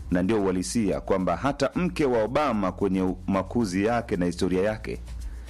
na ndio uhalisia kwamba hata mke wa Obama kwenye makuzi yake na historia yake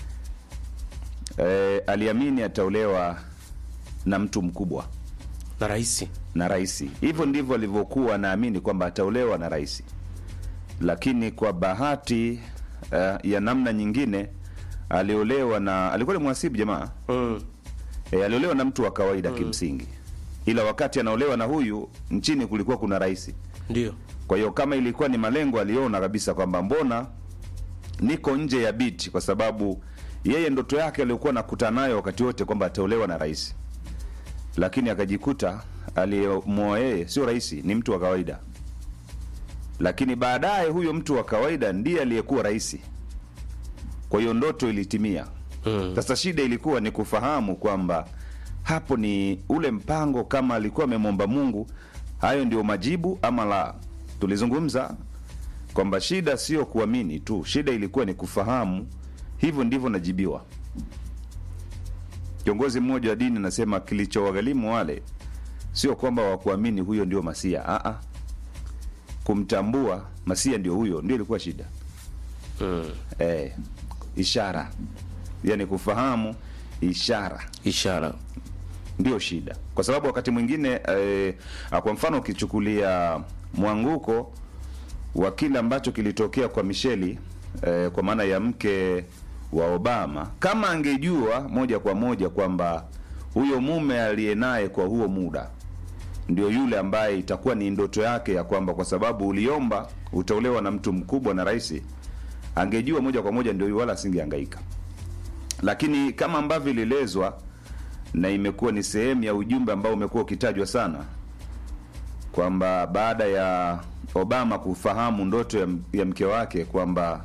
e, aliamini ataolewa na mtu mkubwa na rahisi na rais. Hivyo ndivyo alivyokuwa anaamini kwamba ataolewa na rais, lakini kwa bahati uh, ya namna nyingine aliolewa na alikuwa ni mhasibu jamaa mm. e, aliolewa na mtu wa kawaida kimsingi, ila wakati anaolewa na huyu nchini kulikuwa kuna rais. ndio Kwa hiyo kama ilikuwa ni malengo, aliona kabisa kwamba mbona niko nje ya biti, kwa sababu yeye ndoto yake aliyokuwa nakutana nayo wakati wote kwamba ataolewa na rais, lakini akajikuta aliyemwoa yeye sio rais, ni mtu wa kawaida. Lakini baadaye huyo mtu wa kawaida ndiye aliyekuwa rais. Kwa hiyo ndoto ilitimia. mm. Sasa shida ilikuwa ni kufahamu kwamba hapo ni ule mpango, kama alikuwa amemwomba Mungu, hayo ndio majibu ama la. Tulizungumza kwamba shida sio kuamini tu, shida ilikuwa ni kufahamu hivyo ndivyo najibiwa. Kiongozi mmoja wa dini anasema kilichowaghalimu wale sio kwamba wakuamini huyo ndio Masia, a kumtambua Masia ndio huyo, ndio ilikuwa shida Mm. eh, ishara, yani kufahamu ishara ishara ndio shida, kwa sababu wakati mwingine eh, kwa mfano ukichukulia mwanguko wa kile ambacho kilitokea kwa Misheli eh, kwa maana ya mke wa Obama, kama angejua moja kwa moja kwamba huyo mume aliye naye kwa huo muda ndio yule ambaye itakuwa ni ndoto yake ya kwamba kwa sababu uliomba utaolewa na mtu mkubwa na rais, angejua moja kwa moja ndio yule, wala asingehangaika. Lakini kama ambavyo ilielezwa na imekuwa ni sehemu ya ujumbe ambao umekuwa ukitajwa sana kwamba baada ya Obama kufahamu ndoto ya, ya mke wake kwamba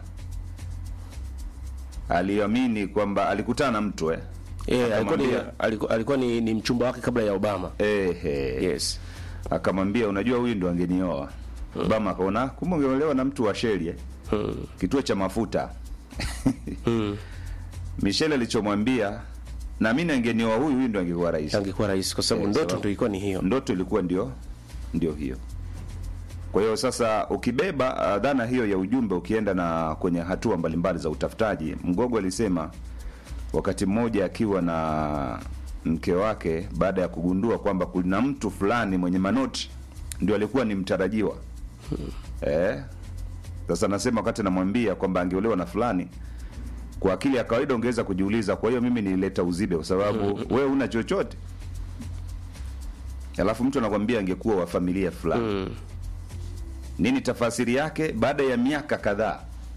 aliamini kwamba alikutana na mtu eh. Eh, alikuwa ni, Akamwambia- alikuwa, alikuwa ni, ni mchumba wake kabla ya Obama. Ehe. Yes. Akamwambia unajua, huyu ndo angenioa. Obama akaona kumbe ungeolewa na mtu wa sheli eh. Mm. kituo cha mafuta Mm. Michelle alichomwambia naamini angenioa huyu, huyu ndo angekuwa rais. Angekuwa rais kwa sababu Eh, ndoto sababu- ndio ilikuwa ni hiyo. ndoto ilikuwa ndio ndio hiyo. Kwa hiyo sasa ukibeba uh, dhana hiyo ya ujumbe ukienda na kwenye hatua mbalimbali za utafutaji, Mgogo alisema wakati mmoja akiwa na mke wake, baada ya kugundua kwamba kuna mtu fulani mwenye manoti ndio alikuwa ni mtarajiwa eh. Sasa nasema wakati anamwambia kwamba angeolewa na fulani, kwa akili ya kawaida ungeweza kujiuliza, kwa hiyo mimi nilileta uzibe kwa sababu wewe una chochote alafu mtu anakwambia angekuwa wa familia fulani Mm. nini tafasiri yake baada ya miaka kadhaa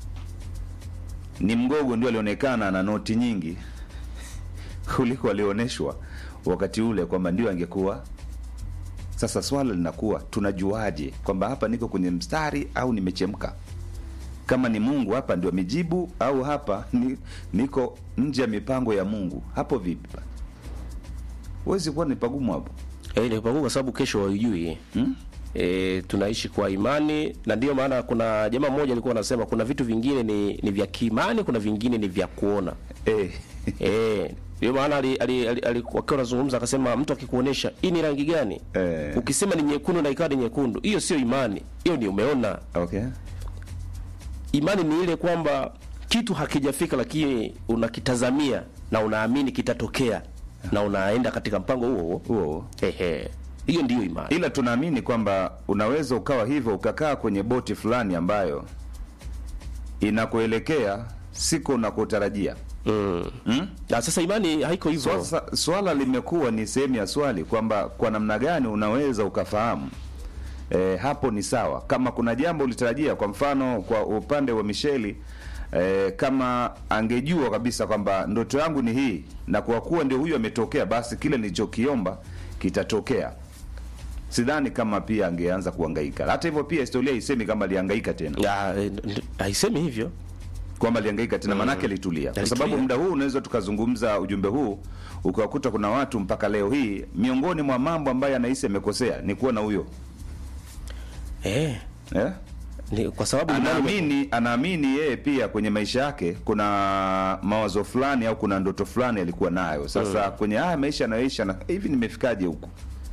ni mgogo ndio alionekana na noti nyingi kuliko alioneshwa wakati ule kwamba ndio angekuwa sasa swala linakuwa tunajuaje kwamba hapa niko kwenye mstari au nimechemka kama ni mungu hapa ndio amejibu au hapa ni, niko nje ya mipango ya mungu hapo vipi huwezi kuwa ni pagumu hapo Eh, ni pagumu kwa sababu kesho haujui. hmm? E, tunaishi kwa imani na ndio maana kuna jamaa mmoja alikuwa anasema kuna vitu vingine ni, ni vya kiimani, kuna vingine ni vya kuona. eh. Eh, ndio maana ali- ali- ali- alikuwa akiwa anazungumza akasema mtu akikuonesha hii ni rangi gani? Eh. Ukisema ni nyekundu na ikawa ni nyekundu, hiyo sio imani. Hiyo ni umeona. okay Imani ni ile kwamba kitu hakijafika lakini unakitazamia na unaamini kitatokea na unaenda katika mpango huo huo. huo Ehe. Hiyo ndiyo imani. ila tunaamini kwamba unaweza ukawa hivyo ukakaa kwenye boti fulani ambayo inakuelekea siku unakotarajia Mm. hmm? Na sasa imani haiko hivyo. Sasa swala limekuwa ni sehemu ya swali kwamba kwa namna gani unaweza ukafahamu e, hapo ni sawa kama kuna jambo ulitarajia kwa mfano kwa upande wa Misheli e, kama angejua kabisa kwamba ndoto yangu ni hii na kwa kuwa ndio huyu ametokea basi kile nilichokiomba kitatokea sidhani kama pia angeanza kuhangaika hata hivyo pia historia isemi kama alihangaika tena Ya, eh, nd- haisemi hivyo. kwamba alihangaika tena manake alitulia kwa Alitulia. sababu muda huu unaweza tukazungumza ujumbe huu ukiwakuta kuna watu mpaka leo hii miongoni mwa mambo ambayo anahisi amekosea ni kuwa na huyo Eh, eh? ni kwa sababu imani anaamini anaamini yeye pia kwenye maisha yake kuna mawazo fulani au kuna ndoto fulani alikuwa nayo sasa kwenye haya maisha anayoisha na hivi nimefikaje huku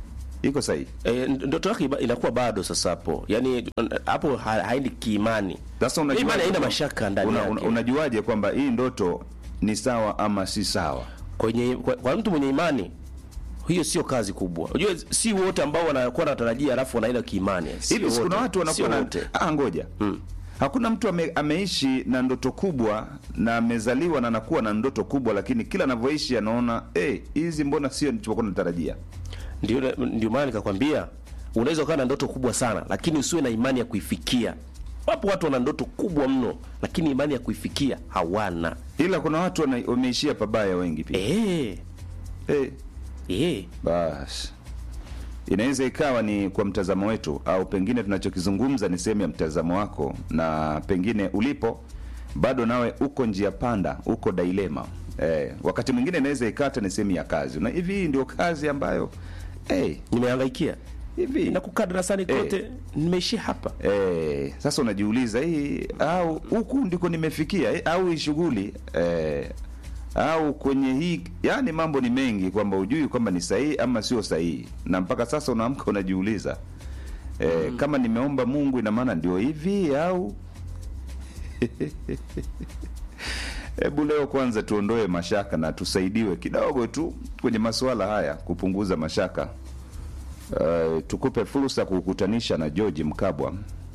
iko sahihi E, ndoto yake iba- inakuwa bado sasa hapo, yaani hapo ha- haendi kiimani. sasa unajuaje Imani haina kwamba- mashaka ndani una, yake. una, unajuaje kwamba hii ndoto ni sawa ama si sawa kwenye kwa, kwa mtu mwenye imani hiyo sio kazi kubwa. Unajua si wote ambao wanakuwa wanatarajia alafu wanaenda kiimani. Sio hivi si kuna wote. watu wanakuwa Sio na wote. ah, ngoja hakuna mtu ame, ameishi na ndoto kubwa na amezaliwa na anakuwa na ndoto kubwa lakini kila anavyoishi anaona eh, hizi mbona sio nilichokuwa natarajia Ndio ndio maana nikakwambia unaweza ukawa na ndoto kubwa sana lakini usiwe na imani ya kuifikia. Wapo watu wana ndoto kubwa mno lakini imani ya kuifikia hawana. ila kuna watu wana- wameishia pabaya wengi pia Eh, eh, eh. basi inaweza ikawa ni kwa mtazamo wetu au pengine tunachokizungumza ni sehemu ya mtazamo wako na pengine ulipo bado nawe uko njia panda uko dilema eh, wakati mwingine inaweza ikata ni sehemu ya kazi na hivi hii ndio kazi ambayo eh, Nimehangaikia. hivi Nakukaa darasani Eh. kote nimeishia hapa. Eh, sasa unajiuliza hii au huku ndiko nimefikia eh, au hii shughuli eh, au kwenye hii yani mambo ni mengi kwamba ujui kwamba ni sahihi ama sio sahihi na mpaka sasa unaamka unajiuliza eh, kama nimeomba Mungu ina maana ndio hivi au Hebu leo kwanza tuondoe mashaka na tusaidiwe kidogo tu kwenye masuala haya kupunguza mashaka. Uh, tukupe fursa ya kukutanisha na George Mkabwa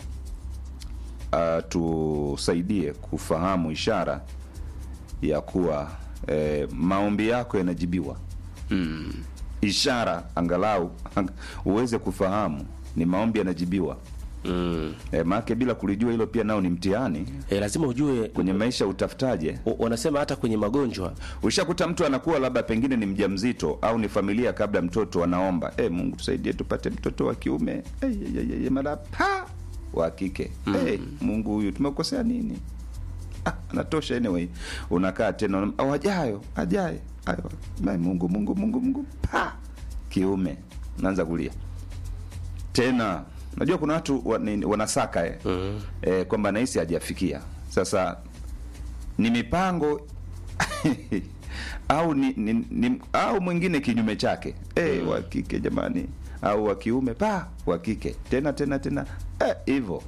uh, tusaidie kufahamu ishara ya kuwa eh, maombi yako yanajibiwa mm. Ishara angalau ang, uweze kufahamu ni maombi yanajibiwa Mm. eh, maake bila kulijua hilo pia nao ni mtihani E, lazima ujue kwenye maisha. Utafutaje? o- wanasema hata kwenye magonjwa Ushakuta mtu anakuwa labda pengine ni mjamzito au ni familia kabla mtoto anaomba eh, Mungu tusaidie tupate mtoto wa kiume eh, eh, eh, eh, mara pa wa kike eh, Mungu huyu tumekosea nini? Ah, anatosha anyway. Unakaa tena unam- au ajayo ajaye ayo mai Mungu Mungu Mungu Mungu pa kiume naanza kulia tena. Najua kuna watu wa, ni, wanasaka eh, eh, kwamba nahisi hajafikia sasa ni mipango au ni, ni, ni, au mwingine kinyume chake eh, wa kike jamani, au wa kiume pa wa kike tena tena tena eh, hivyo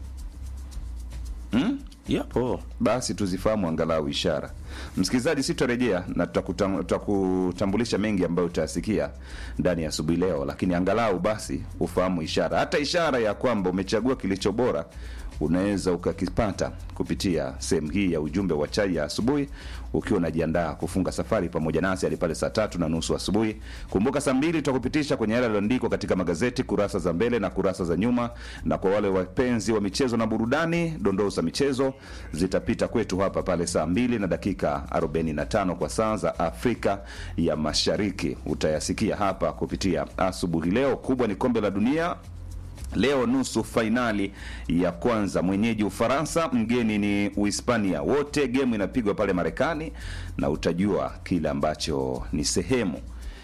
hmm? yapo Basi tuzifahamu angalau ishara. Msikilizaji, si tutarejea na tutakutam- tutakutambulisha mengi ambayo utayasikia ndani ya asubuhi leo, lakini angalau basi ufahamu ishara, hata ishara ya kwamba umechagua kilicho bora unaweza ukakipata kupitia sehemu hii ya ujumbe wa chai ya asubuhi, ukiwa unajiandaa kufunga safari pamoja nasi hadi pale saa tatu na nusu asubuhi. Kumbuka saa mbili tutakupitisha kwenye yale yaliyoandikwa katika magazeti, kurasa za mbele na kurasa za nyuma, na kwa wale wapenzi wa michezo na burudani, dondoo za michezo zitapita kwetu hapa pale saa mbili na dakika 45 kwa saa za Afrika ya Mashariki. Utayasikia hapa kupitia asubuhi leo. Kubwa ni kombe la dunia Leo nusu fainali ya kwanza, mwenyeji Ufaransa, mgeni ni Uhispania. Wote gemu inapigwa pale Marekani, na utajua kile ambacho ni sehemu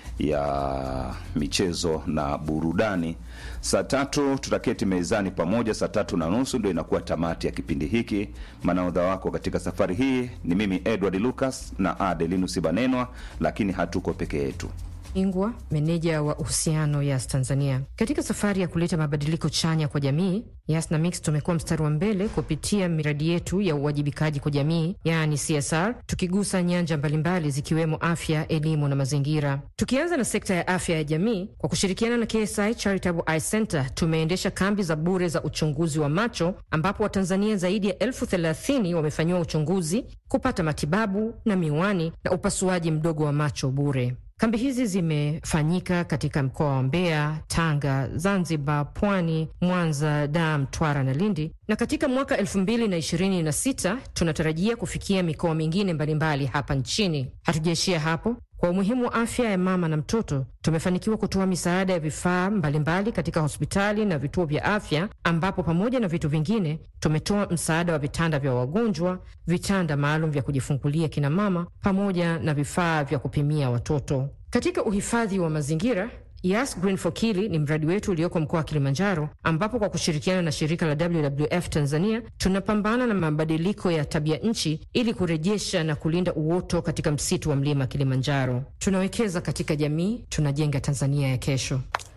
ya michezo na burudani. Saa tatu tutaketi mezani pamoja, saa tatu na nusu ndio inakuwa tamati ya kipindi hiki. Manaodha wako katika safari hii ni mimi Edward Lucas na Adelinus Banenwa, lakini hatuko peke yetu. Ingwa, meneja wa uhusiano Yas Tanzania. Katika safari ya kuleta mabadiliko chanya kwa jamii, Yas na Mix tumekuwa mstari wa mbele kupitia miradi yetu ya uwajibikaji kwa jamii, yaani CSR, tukigusa nyanja mbalimbali zikiwemo afya, elimu na mazingira. Tukianza na sekta ya afya ya jamii, kwa kushirikiana na KSI Charitable Eye Center tumeendesha kambi za bure za uchunguzi wa macho, ambapo Watanzania zaidi ya elfu thelathini wamefanyiwa uchunguzi, kupata matibabu na miwani na upasuaji mdogo wa macho bure. Kambi hizi zimefanyika katika mkoa wa Mbeya, Tanga, Zanzibar, Pwani, Mwanza, Dar, Mtwara na Lindi, na katika mwaka 2026 tunatarajia kufikia mikoa mingine mbalimbali hapa nchini. Hatujaishia hapo. Kwa umuhimu wa afya ya mama na mtoto, tumefanikiwa kutoa misaada ya vifaa mbalimbali katika hospitali na vituo vya afya, ambapo pamoja na vitu vingine tumetoa msaada wa vitanda vya wagonjwa, vitanda maalum vya kujifungulia kina mama, pamoja na vifaa vya kupimia watoto. Katika uhifadhi wa mazingira Yas Green for Kili ni mradi wetu ulioko mkoa wa Kilimanjaro, ambapo kwa kushirikiana na shirika la WWF Tanzania tunapambana na mabadiliko ya tabia nchi ili kurejesha na kulinda uoto katika msitu wa mlima Kilimanjaro. Tunawekeza katika jamii, tunajenga Tanzania ya kesho.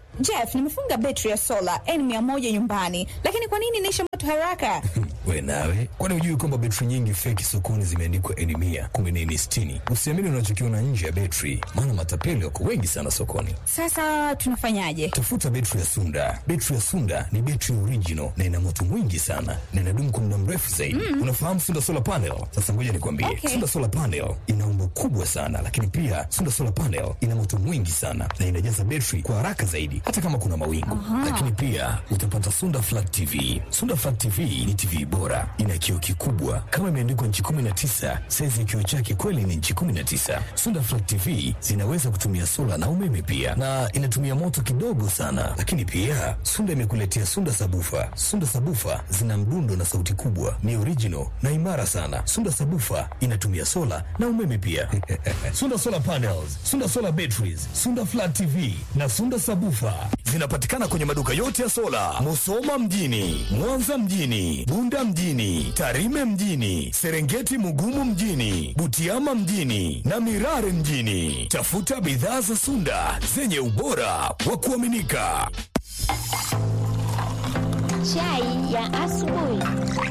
Jeff, nimefunga betri ya sola N100 nyumbani, lakini kwa nini inaisha moto haraka? We nawe, kwani hujui kwamba betri nyingi feki sokoni zimeandikwa N mia kumbe ni N sitini? Usiamini unachokiona nje ya betri, maana matapeli wako wengi sana sokoni. Sasa tunafanyaje? Tafuta betri ya Sunda. Betri ya Sunda ni betri original na ina moto mwingi sana na inadumu kwa muda mrefu zaidi. Unafahamu Sunda solar panel? Sasa ngoja nikwambie, Okay. Sunda solar panel ina umbo kubwa sana, lakini pia Sunda solar panel ina moto mwingi sana na inajaza betri kwa haraka zaidi, hata kama kuna mawingu. Lakini pia utapata Sunda flat TV. Sunda flat TV ni TV bora, ina kioo kikubwa kama imeandikwa nchi 19. Saizi ya kioo chake kweli ni nchi 19. Sunda flat TV zinaweza kutumia sola na umeme pia, na inatumia moto kidogo sana. Lakini pia Sunda imekuletea Sunda sabufa. Sunda sabufa zina mdundo na sauti kubwa, ni original na imara sana. Sunda sabufa inatumia sola na umeme pia. Sunda solar panels, Sunda solar batteries, Sunda flat TV na Sunda sabufa zinapatikana kwenye maduka yote ya sola, Musoma mjini, Mwanza mjini, Bunda mjini, Tarime mjini, Serengeti Mugumu mjini, Butiama mjini na Mirare mjini. Tafuta bidhaa za Sunda zenye ubora wa kuaminika. Chai ya asubuhi.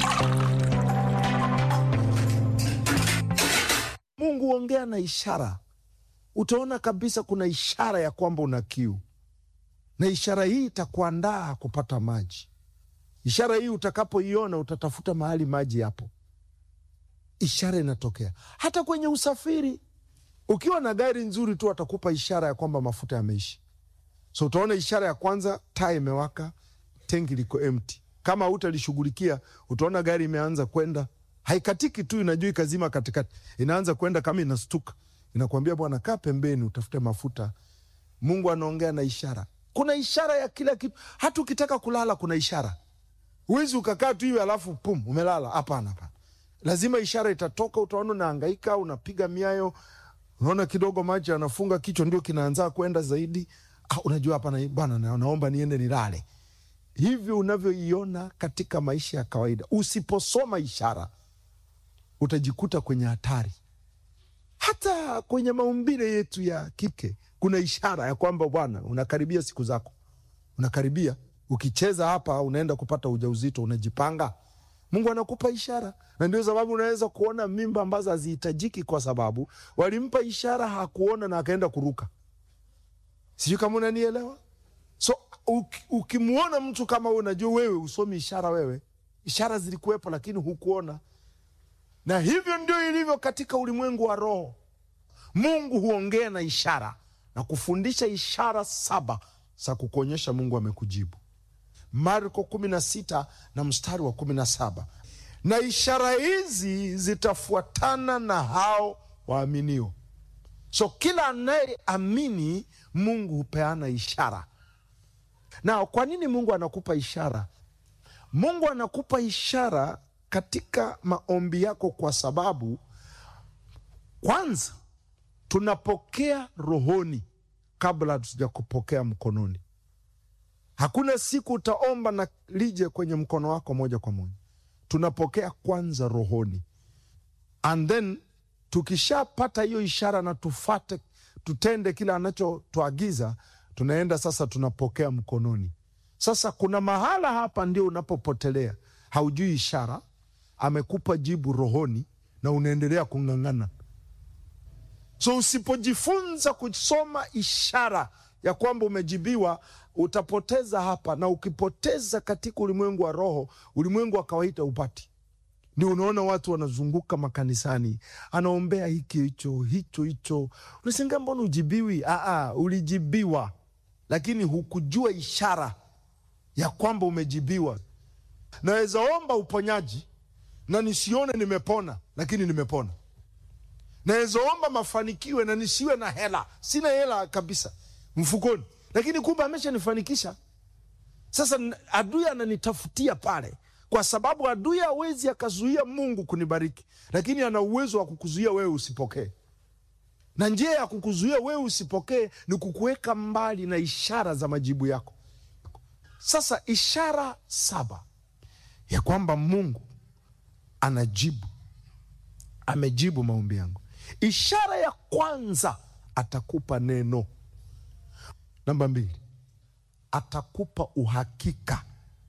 Mungu huongea na ishara. Utaona kabisa kuna ishara ya kwamba una kiu, na ishara hii itakuandaa kupata maji. Ishara hii utakapoiona, utatafuta mahali maji yapo. Ishara inatokea hata kwenye usafiri. Ukiwa na gari nzuri tu, atakupa ishara ya kwamba mafuta yameisha. So utaona ishara ya kwanza, taa imewaka, tengi liko empty. Kama hutalishughulikia, utaona gari imeanza kwenda, haikatiki tu, inajua ikazima katikati, inaanza kwenda kama inastuka, inakwambia bwana, kaa pembeni, utafute mafuta. Mungu anaongea na ishara. Kuna ishara ya kila kitu. Hata ukitaka kulala, kuna ishara. Huwezi ukakaa tu hivi alafu pum umelala. Hapana, hapana, lazima ishara itatoka. Utaona unahangaika, unapiga miayo, unaona kidogo maji anafunga kichwa, ndio kinaanza kwenda zaidi. Ah, unajua hapana, bwana, na- naomba niende nilale. Hivyo unavyoiona katika maisha ya kawaida, usiposoma ishara utajikuta kwenye hatari. Hata kwenye maumbile yetu ya kike kuna ishara ya kwamba bwana, unakaribia siku zako, unakaribia. Ukicheza hapa, unaenda kupata ujauzito, unajipanga. Mungu anakupa ishara, na ndio sababu unaweza kuona mimba ambazo hazihitajiki, kwa sababu walimpa ishara, hakuona na akaenda kuruka. Sijui kama unanielewa. So uki- ukimwona mtu kama huyo, unajua wewe usomi ishara. Wewe ishara zilikuwepo, lakini hukuona. Na hivyo ndio ilivyo katika ulimwengu wa roho. Mungu huongea na ishara na kufundisha ishara saba za kukuonyesha Mungu amekujibu. Marko kumi na sita na mstari wa kumi na saba na ishara hizi zitafuatana na hao waaminio. So kila anayeamini Mungu hupeana ishara. Na kwa nini Mungu anakupa ishara? Mungu anakupa ishara katika maombi yako, kwa sababu kwanza tunapokea rohoni kabla hatuja kupokea mkononi. Hakuna siku utaomba na lije kwenye mkono wako moja kwa moja. Tunapokea kwanza rohoni, and then tukishapata hiyo ishara na tufate, tutende kile anachotuagiza, tunaenda sasa, tunapokea mkononi. Sasa kuna mahala hapa ndio unapopotelea, haujui ishara, amekupa jibu rohoni na unaendelea kung'ang'ana. So usipojifunza kusoma ishara ya kwamba umejibiwa, utapoteza hapa, na ukipoteza katika ulimwengu wa roho, ulimwengu wa kawaida upati. Ndio unaona watu wanazunguka makanisani, anaombea hiki hicho hicho hicho, unashangaa mbona ujibiwi? Aa, ulijibiwa, lakini hukujua ishara ya kwamba umejibiwa. Naweza omba uponyaji na nisione nimepona, lakini nimepona. Naweza omba mafanikiwe na nisiwe na hela, sina hela kabisa mfukoni, lakini kumbe ameshanifanikisha. Sasa n- adui ananitafutia pale, kwa sababu adui hawezi akazuia Mungu kunibariki, lakini ana uwezo wa kukuzuia wewe usipokee. Na njia ya kukuzuia wewe usipokee ni kukuweka mbali na ishara za majibu yako. Sasa ishara saba ya kwamba Mungu anajibu, amejibu maombi yangu. Ishara ya kwanza, atakupa neno. Namba mbili, atakupa uhakika.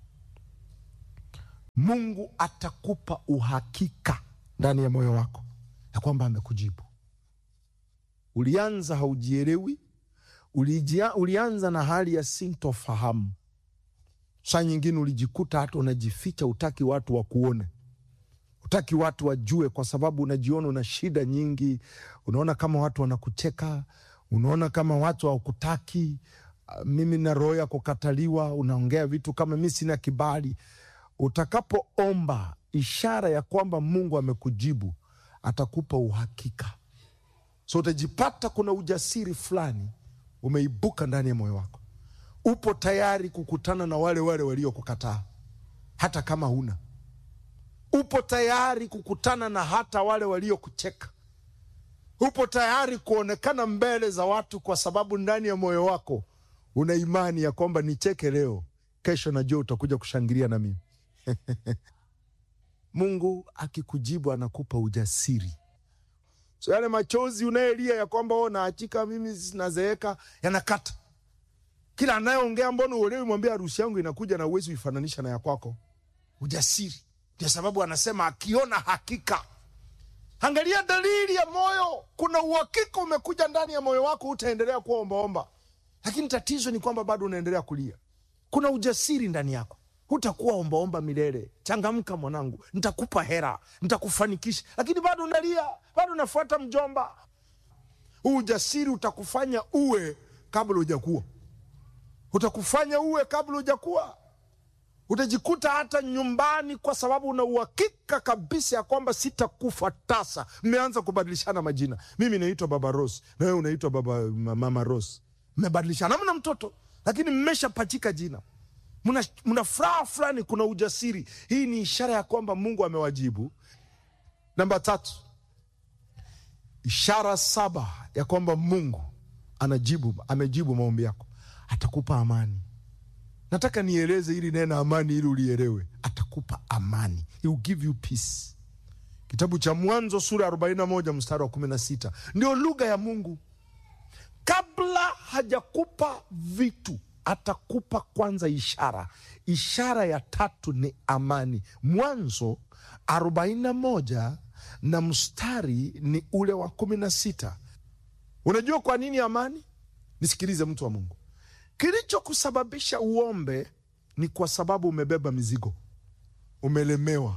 Mungu atakupa uhakika ndani ya moyo wako ya kwamba amekujibu. Ulianza haujielewi, ulijia, ulianza na hali ya sintofahamu. Saa nyingine ulijikuta hata unajificha, utaki watu wakuone, utaki watu wajue, kwa sababu unajiona una shida nyingi. Unaona kama watu wanakucheka, unaona kama watu hawakutaki. Ah, Mimi na roho ya kukataliwa, unaongea vitu kama mi sina kibali. Utakapoomba ishara ya kwamba Mungu amekujibu, atakupa uhakika. So utajipata kuna ujasiri fulani umeibuka ndani ya moyo wako, upo tayari kukutana na wale wale waliokukataa hata kama huna, upo tayari kukutana na hata wale waliokucheka, upo tayari kuonekana mbele za watu, kwa sababu ndani ya moyo wako una imani ya kwamba nicheke leo, kesho najua utakuja kushangilia na mimi. Mungu akikujibu anakupa ujasiri. So yale machozi unayelia ya kwamba o naachika mimi zinazeeka yanakata. Kila anayeongea mbona uelewi, mwambie harusi yangu inakuja na uwezi uifananisha na ya kwako. Ujasiri ndio sababu anasema akiona hakika. Angalia dalili ya moyo, kuna uhakika umekuja ndani ya moyo wako, utaendelea kuwa ombaomba, lakini tatizo ni kwamba bado unaendelea kulia. Kuna ujasiri ndani yako, hutakuwa ombaomba milele. Changamka mwanangu, nitakupa hera, nitakufanikisha, lakini bado unalia, bado unafuata mjomba. Huu ujasiri utakufanya uwe kabla hujakuwa, utakufanya uwe kabla hujakuwa. Utajikuta hata nyumbani, kwa sababu una uhakika kabisa ya kwamba sitakufa tasa. Mmeanza kubadilishana majina, mimi naitwa Baba Rose na wewe unaitwa Baba Mama Rose. Mmebadilishana, hamna mtoto, lakini mmeshapachika jina mna, mna furaha fulani, kuna ujasiri. Hii ni ishara ya kwamba Mungu amewajibu. Namba tatu, ishara saba ya kwamba Mungu anajibu, amejibu maombi yako, atakupa amani. Nataka nieleze hili neno amani ili ulielewe. Atakupa amani, he will give you peace. Kitabu cha Mwanzo sura ya 41 mstari wa 16 ndio lugha ya Mungu. Kabla hajakupa vitu atakupa kwanza ishara. Ishara ya tatu ni amani. Mwanzo 41 na mstari ni ule wa kumi na sita. Unajua kwa nini amani? Nisikilize mtu wa Mungu, kilichokusababisha uombe ni kwa sababu umebeba mizigo, umelemewa.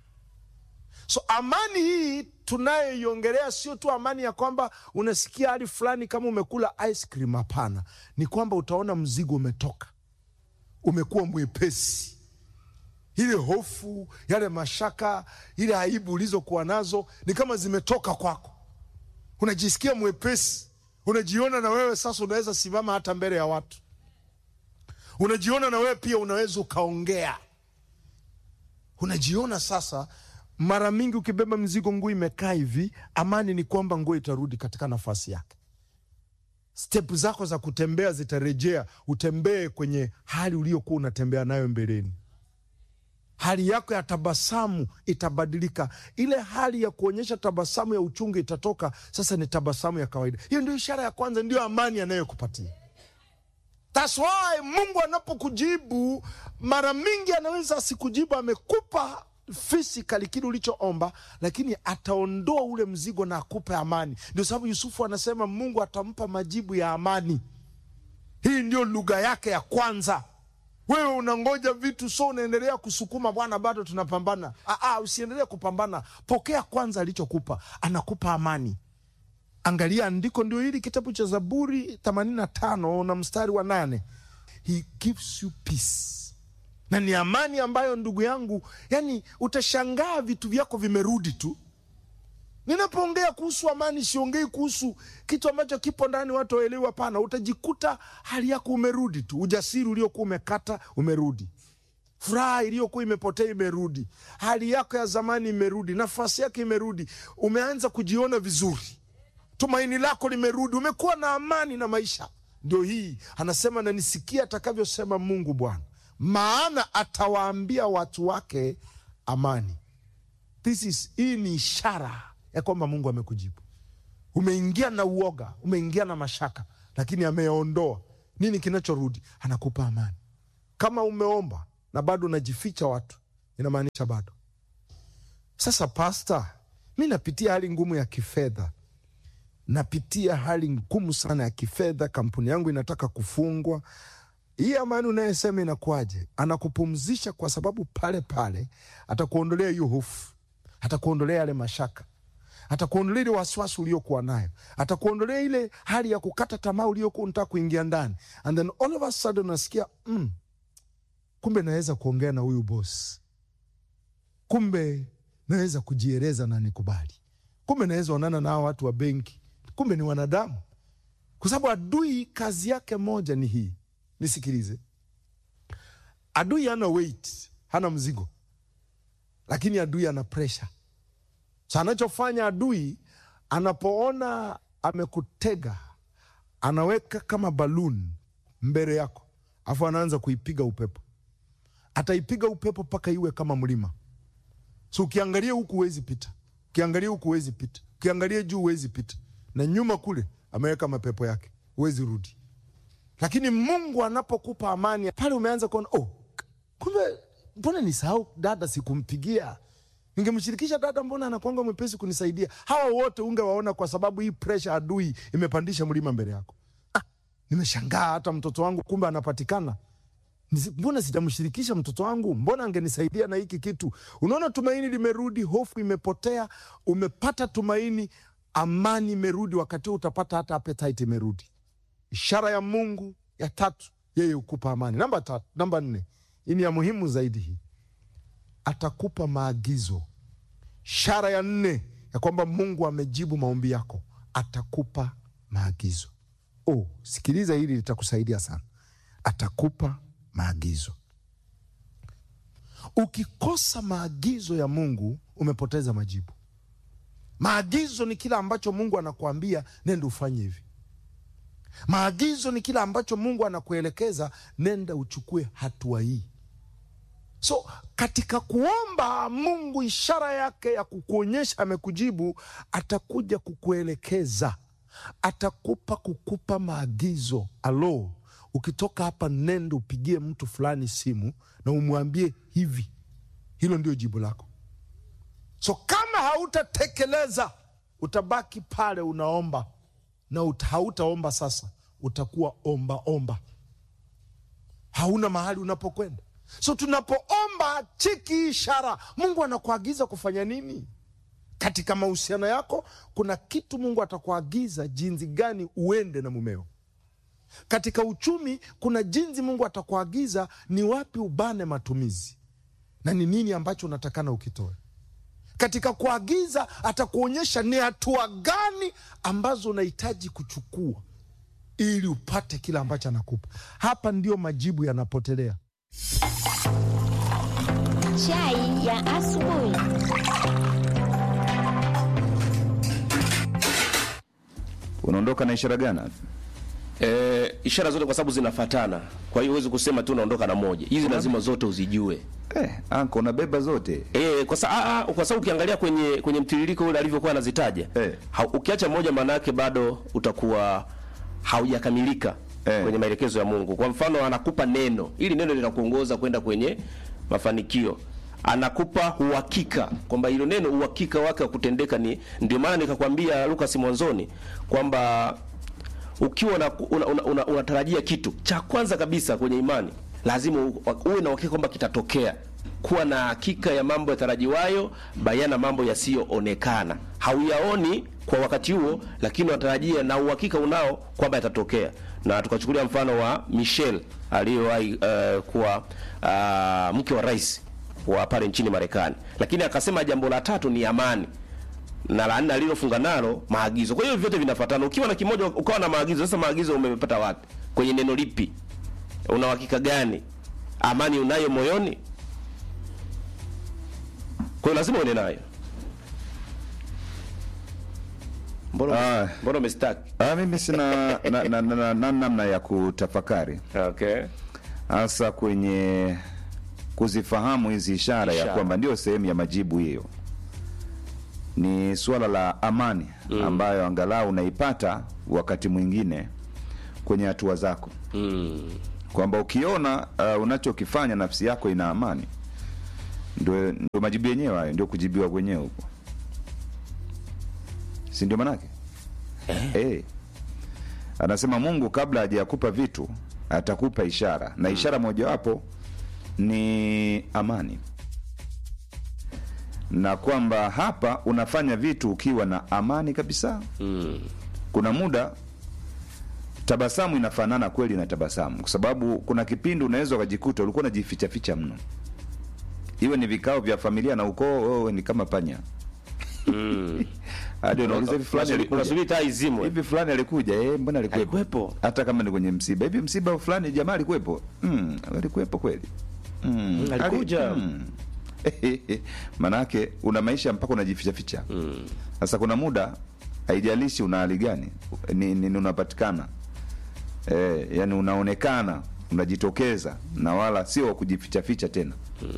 So amani hii tunayoiongelea sio tu amani ya kwamba unasikia hali fulani kama umekula ice cream. Hapana, ni kwamba utaona mzigo umetoka, umekuwa mwepesi. Ile hofu, yale mashaka, ile aibu ulizokuwa nazo ni kama zimetoka kwako, unajisikia mwepesi, unajiona na wewe sasa unaweza simama hata mbele ya watu, unajiona na wewe pia unaweza ukaongea, unajiona sasa mara mingi ukibeba mzigo, nguo imekaa hivi, amani ni kwamba nguo itarudi katika nafasi yake. Step zako za kutembea zitarejea, utembee kwenye hali uliyokuwa unatembea nayo mbeleni. Hali yako ya tabasamu itabadilika. Ile hali ya kuonyesha tabasamu ya uchungu itatoka, sasa ni tabasamu ya kawaida. Hiyo ndio ishara ya kwanza, ndio amani anayokupatia. That's why Mungu anapokujibu mara mingi anaweza asikujibu, amekupa physically kile ulichoomba, lakini ataondoa ule mzigo na akupe amani. Ndio sababu Yusufu anasema Mungu atampa majibu ya amani. Hii ndio lugha yake ya kwanza. Wewe unangoja vitu, so unaendelea kusukuma, Bwana, bado tunapambana. Aa, usiendelee kupambana, pokea kwanza alichokupa, anakupa amani. Angalia andiko ndio hili, kitabu cha Zaburi 85 na mstari wa nane, he gives you peace na ni amani ambayo ndugu yangu, yani utashangaa vitu vyako vimerudi tu. Ninapoongea kuhusu amani, siongei kuhusu kitu ambacho kipo ndani watu waelewi. Hapana, utajikuta hali yako umerudi tu, ujasiri uliokuwa umekata umerudi, furaha iliyokuwa imepotea imerudi, hali yako ya zamani imerudi, nafasi yake imerudi, umeanza kujiona vizuri, tumaini lako limerudi, umekuwa na amani na maisha. Ndio hii anasema, na nisikia atakavyosema Mungu Bwana maana atawaambia watu wake amani. This is, hii ni ishara ya kwamba Mungu amekujibu. Umeingia na uoga, umeingia na mashaka, lakini ameondoa. nini kinachorudi? Anakupa amani. Kama umeomba na bado unajificha watu, inamaanisha bado. Sasa pasta, mi napitia hali ngumu ya kifedha, napitia hali ngumu sana ya kifedha, kampuni yangu inataka kufungwa. Hii amani unayesema inakuwaje? Anakupumzisha kwa sababu pale pale atakuondolea hiyo hofu, atakuondolea yale mashaka, atakuondolea ile wasiwasi uliokuwa nayo, atakuondolea ile hali ya kukata tamaa uliokuwa unataka kuingia ndani, and then all of a sudden unasikia mm, kumbe naweza kuongea na huyu boss, kumbe naweza kujieleza na nikubali, kumbe naweza onana na hawa watu wa benki, kumbe ni wanadamu. Kwa sababu adui kazi yake moja ni hii, nisikilize. Adui hana weight, hana mzigo, lakini adui ana pressure. So anachofanya adui, anapoona amekutega, anaweka kama balloon mbele yako, afu anaanza kuipiga upepo. Ataipiga upepo mpaka iwe kama mlima. So ukiangalia huku huwezi pita, ukiangalia huku huwezi pita, ukiangalia juu huwezi pita, na nyuma kule ameweka mapepo yake, huwezi rudi. Lakini Mungu anapokupa amani pale, umeanza kuona oh, kumbe mbona nisahau dada, sikumpigia ningemshirikisha dada, mbona anakwanga mwepesi kunisaidia. Hawa wote ungewaona, kwa sababu hii presha adui imepandisha mlima mbele yako. Ah, nimeshangaa hata mtoto wangu kumbe anapatikana Nisi- mbona sijamshirikisha mtoto wangu? Mbona angenisaidia na hiki kitu? Unaona, tumaini limerudi, hofu imepotea, umepata tumaini, amani imerudi. Wakati huu utapata hata appetite imerudi. Ishara ya Mungu ya tatu, yeye hukupa amani. Namba tatu, namba nne, hii ni ya muhimu zaidi. Hii atakupa maagizo. Ishara ya nne ya kwamba Mungu amejibu maombi yako, atakupa maagizo. Oh, sikiliza hili, litakusaidia sana. Atakupa maagizo. Ukikosa maagizo ya Mungu umepoteza majibu. Maagizo ni kila ambacho Mungu anakuambia nenda ufanye hivi. Maagizo ni kila ambacho Mungu anakuelekeza nenda uchukue hatua hii. So katika kuomba Mungu, ishara yake ya kukuonyesha amekujibu, atakuja kukuelekeza, atakupa kukupa maagizo. Alo, ukitoka hapa nenda upigie mtu fulani simu na umwambie hivi. Hilo ndio jibu lako. So kama hautatekeleza, utabaki pale unaomba na uta, hautaomba sasa, utakuwa omba omba, hauna mahali unapokwenda. So tunapoomba chiki ishara, Mungu anakuagiza kufanya nini katika mahusiano yako? Kuna kitu Mungu atakuagiza jinsi gani uende na mumeo. Katika uchumi, kuna jinsi Mungu atakuagiza ni wapi ubane matumizi na ni nini ambacho unatakana ukitoe. Katika kuagiza, atakuonyesha ni hatua gani ambazo unahitaji kuchukua ili upate kile ambacho anakupa. Hapa ndio majibu yanapotelea. Chai ya asubuhi. unaondoka na ishara gani? E, ishara zote kwa sababu zinafatana, kwa hiyo huwezi kusema tu unaondoka na moja. Hizi lazima zote uzijue. Eh, anko unabeba zote E, kwa sababu kwa sababu ukiangalia kwenye kwenye mtiririko ule alivyokuwa anazitaja Eh. ha, ukiacha moja, maana yake bado utakuwa haujakamilika Eh. kwenye maelekezo ya Mungu. Kwa mfano, anakupa neno, ili neno linakuongoza kwenda kwenye mafanikio. Anakupa uhakika kwamba hilo neno uhakika wake wa kutendeka ni ndio maana nikakwambia Lucas mwanzoni kwamba ukiwa unatarajia una, una, una, unatarajia kitu cha kwanza kabisa kwenye imani lazima u- uwe na uhakika kwamba kitatokea. Kuwa na hakika ya mambo yatarajiwayo, bayana mambo yasiyoonekana. Hauyaoni kwa wakati huo, lakini unatarajia na uhakika unao kwamba yatatokea. Na tukachukulia mfano wa Michelle aliyewahi uh, kuwa uh, mke wa rais wa pale nchini Marekani, lakini akasema jambo la tatu ni amani na la nne alilofunga nalo maagizo. Kwa hiyo vyote vinafuatana. Ukiwa na kimoja ukawa na maagizo, sasa maagizo umepata wapi? Kwenye neno lipi? Una uhakika gani? Amani unayo moyoni? Kwa hiyo lazima uende nayo. Mbona Ah. mbona umestaki? Ah, mimi sina na- na- na- na- na- namna ya kutafakari Okay. hasa kwenye kuzifahamu hizi ishara, ya Ishara. kwamba ndio sehemu ya majibu hiyo. Ni suala la amani ambayo angalau unaipata wakati mwingine kwenye hatua zako Mm. kwamba ukiona uh, unachokifanya nafsi yako ina amani ndio ndio majibu yenyewe hayo ndio kujibiwa kwenyewe huko si ndio manake eh. anasema mungu kabla hajakupa vitu atakupa ishara na ishara mojawapo ni amani na kwamba hapa unafanya vitu ukiwa na amani kabisa Mm. kuna muda tabasamu inafanana kweli na tabasamu kwa sababu kuna kipindi unaweza ukajikuta ulikuwa unajificha ficha mno iwe ni vikao vya familia na ukoo wewe ni kama panya Mm. hadi unauliza hivi fulani Unasubiri- alikuja unasubiri taa izimwe hivi fulani alikuja eh mbona alikuwepo Alikuwepo. hata kama ni kwenye msiba hivi msiba fulani jamaa alikuwepo mm, alikuwepo kweli mm, alikuja. ali- mm. manake una maisha mpaka unajificha ficha sasa kuna muda haijalishi una hali gani ni, ni, ni unapatikana e, yani unaonekana unajitokeza na wala sio wa kujificha ficha tena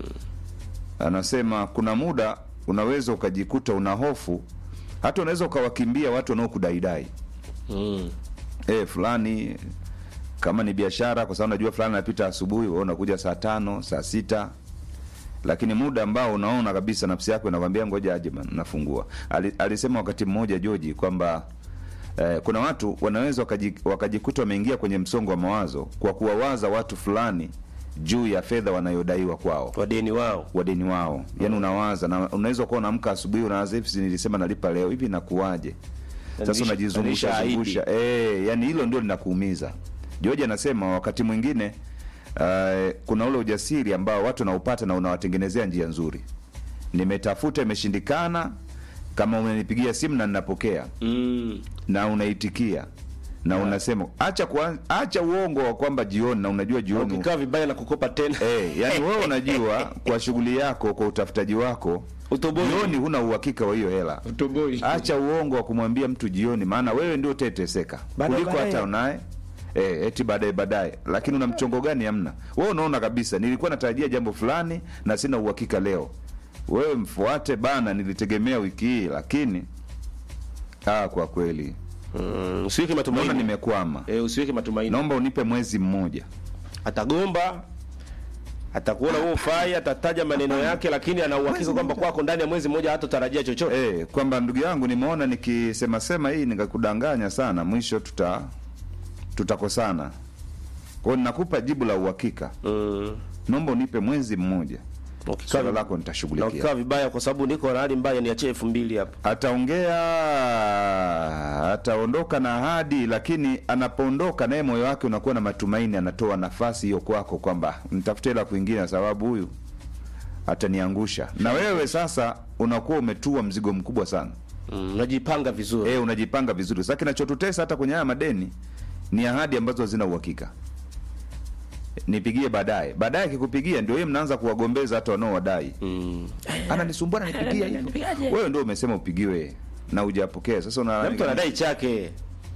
anasema kuna muda unaweza ukajikuta una hofu hata unaweza ukawakimbia watu wanaokudaidai Mm. e, fulani kama ni biashara kwa sababu najua fulani anapita asubuhi wewe unakuja saa tano saa sita lakini muda ambao unaona kabisa nafsi yako inakwambia ngoja aje bana, nafungua Ali, alisema wakati mmoja Joji kwamba eh, kuna watu wanaweza wakaji, wakajikuta wameingia kwenye msongo wa mawazo kwa kuwawaza watu fulani juu ya fedha wanayodaiwa kwao wadeni wao wadeni wao yani unawaza na unaweza kuwa unaamka asubuhi unawaza hivi si nilisema nalipa leo hivi nakuwaje sasa Nilisha- unajizungusha nilishaahidi. zungusha eh yani hilo ndio linakuumiza George anasema wakati mwingine uh, kuna ule ujasiri ambao watu wanaupata na unawatengenezea njia nzuri nimetafuta imeshindikana kama unanipigia simu na ninapokea mm. na unaitikia na unasema acha kuan, acha uongo wa kwamba jioni na unajua jioni ukikaa vibaya na kukopa tena Eh, yani wewe unajua kwa shughuli yako kwa utafutaji wako Utoboi. jioni huna uhakika wa hiyo hela Utoboi. acha uongo wa kumwambia mtu jioni maana wewe ndio uteteseka Baadaye, kuliko baadaye. hata unaye Eh, eti baadaye baadaye lakini una mchongo gani hamna wewe unaona kabisa nilikuwa natarajia jambo fulani na sina uhakika leo wewe mfuate bana nilitegemea wiki hii lakini ah, kwa kweli mm. usiweke naona matumaini nimekwama eh, usiweke matumaini naomba unipe mwezi mmoja atagomba atakuona wewe ufai atataja maneno yake lakini ana uhakika kwamba kwako ndani ya mwezi mmoja hatotarajia chochote Eh, kwamba ndugu yangu nimeona nikisema sema hii nikakudanganya sana mwisho tuta tutakosana kwa hiyo ninakupa jibu la uhakika mm. naomba unipe mwezi mmoja Ukikaa swala vi- lako na nitashughulikia ukikaa vibaya kwa sababu niko na hali mbaya niachie elfu mbili hapa ataongea ataondoka na ahadi lakini anapoondoka naye moyo wake unakuwa na matumaini anatoa nafasi hiyo kwako kwamba nitafute hela kwingine kwa sababu huyu ataniangusha na wewe sasa unakuwa umetua mzigo mkubwa sana mm. najipanga vizuri e, unajipanga vizuri sasa kinachotutesa hata kwenye haya madeni ni ahadi ambazo hazina uhakika nipigie baadaye baadaye akikupigia ndio yeye mnaanza kuwagombeza hata wanaowadai mm. ananisumbua ananipigia hivyo wewe ndio umesema upigiwe na hujapokea sasa na mtu una anadai chake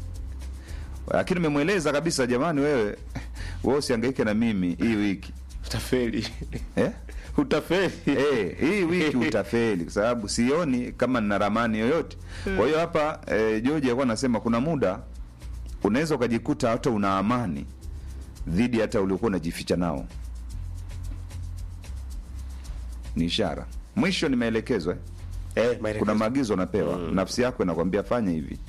lakini umemweleza kabisa jamani wewe wewe usihangaike na mimi hii wiki utafeli eh? utafeli Eh, hii wiki utafeli kwa sababu sioni kama nina ramani yoyote. Kwa hiyo hapa eh, George alikuwa anasema kuna muda unaweza ukajikuta hata una amani dhidi hata uliokuwa unajificha nao. Ni ishara. Mwisho ni maelekezo eh. eh, maelekezo. Kuna maagizo unapewa, nafsi yako inakwambia fanya hivi.